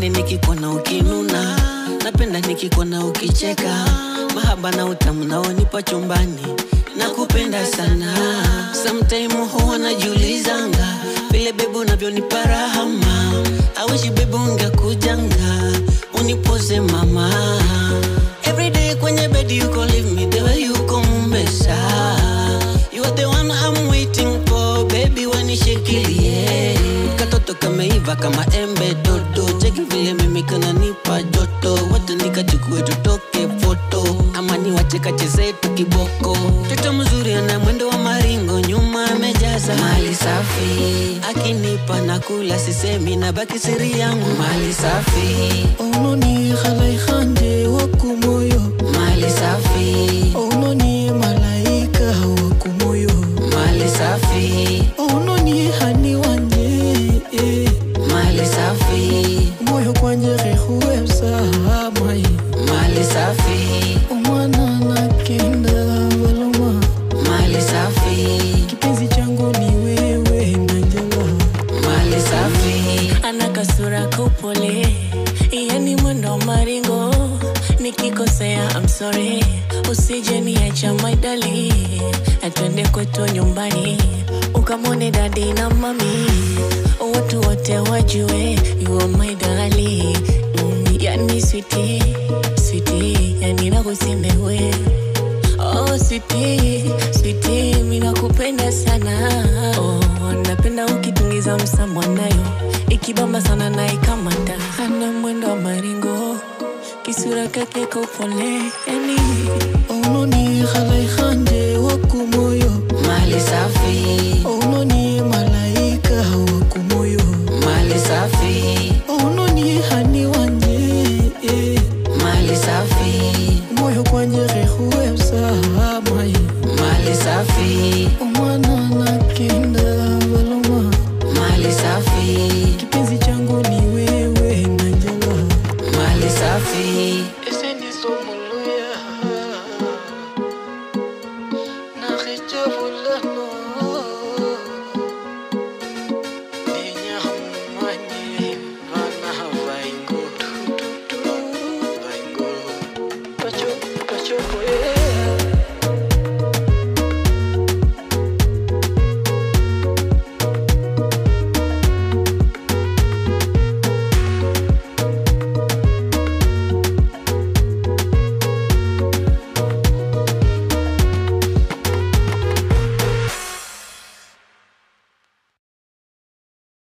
sipendi nikikuona ukinuna napenda nikikuona ukicheka mahaba na utamu naonipa chumbani nakupenda sana sometime huwa najiulizanga vile bebu unavyonipa rahama awishi bebu ungekujanga unipoze mama everyday kwenye bedi yuko leave me the way yuko mumbesa you are the one I'm waiting for baby wanishikilie katoto kameiva kama embe dodo cheki vile mimi kananipa joto wote nikachukue tutoke foto ama niwache kacheze tu kiboko mtoto mzuri ana mwendo wa maringo nyuma amejaza mali safi akinipa na kula sisemi na baki siri yangu mali safi Ononi khalai khande wakumoyo mali safi Ononi malaika wakumoyo mali safi Ononi hani wanye eh. mali safi Moyo kwanje rehuwebsa mai mali safi Omwana nakenda baloma mali safi Kipenzi changu ni wewe Nanjala mali safi ana kasura kupole yani mwendo maringo nikikosea I'm sorry usije niacha maidali atwende kwetu nyumbani ukamwone dadi na mami watu wote wajue you are my darling mm, yani switi switi yani nakusimewe Oh, sweetie, sweetie, mimi nakupenda sana. Oh, napenda ukitungiza msambwa nayo ikibamba sana na ikamata. Ana mwendo wa maringo, kisura kake kopole, yani Ononi khalai khande wakumoyo mali safi Ononi malaika wakumoyo mali safi Ononi hani wanye eh. mali safi Moyo kwanje rehuwebsa mai mali safi